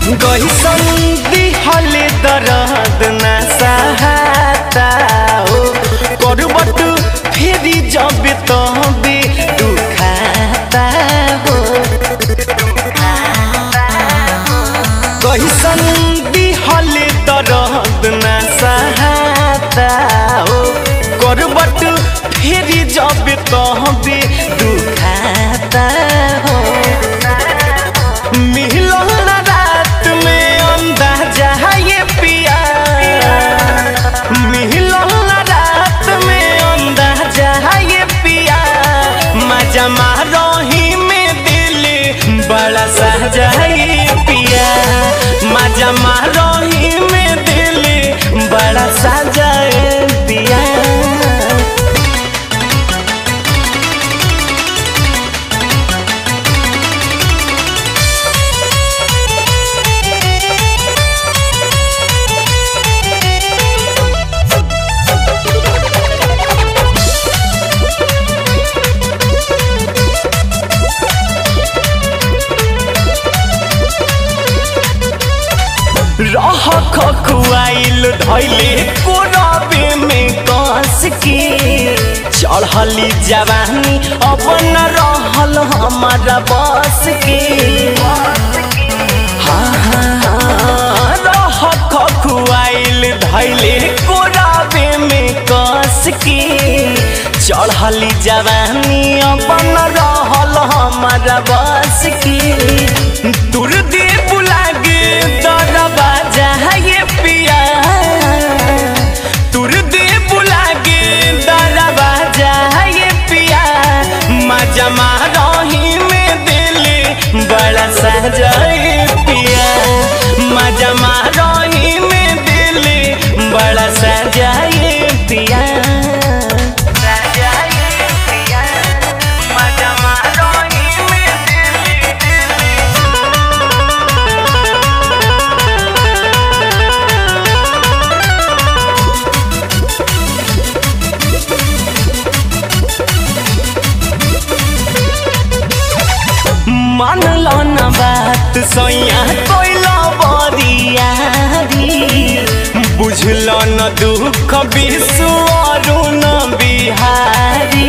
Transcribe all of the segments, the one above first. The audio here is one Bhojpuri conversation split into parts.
गईसन दिहले दर्द ना सहाता हो करबट फेरी जब तबे दुखाता हो गईसन दिहले दर्द ना सहाता हो करबट फेरी जब तबे दुखाता हो मिलन रात में अंदाजा ये पिया मिलन रात में अंदाजा ये पिया मजा मारोही में दिल बड़ा सहजा ये पिया मजा मारोही में दिल बड़ा सहजा ये पिया रह खखुआइल धैले कोरबे में कस के चढ़ली जवानी अपन रहल हमारा बस के हाँ, हाँ, हाँ, रह खखुआइल धैले कोरबे में कस के चढ़ली जवानी अपन रहल हमारा बस के तुर दे बुलागे दरबा ये पिया तुर दे बुलागे दरबा ये पिया मजा मारोही में दिल बड़ा सहजाए पिया मजा मारोही में दिल बड़ा सहजाए पिया सहजाए पिया मजा मारोही में दिल मानल न बात सैया कोइल बरियारी बुझल न दुख विश्व अरुण बिहारी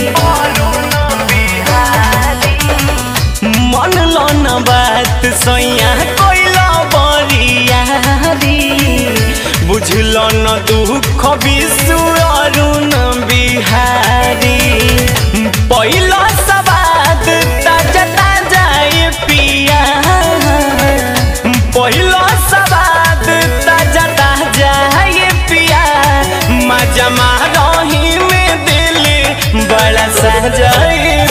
मानल न बात सैया कोइल बरियारी बुझल न दुख विश्व अरुण बिहारी पहिला सवाद ताजा ताजा ये पिया पहिला सवाद ताजा ताजा ये पिया मजा मारोही में दिल बड़ा सहजा ये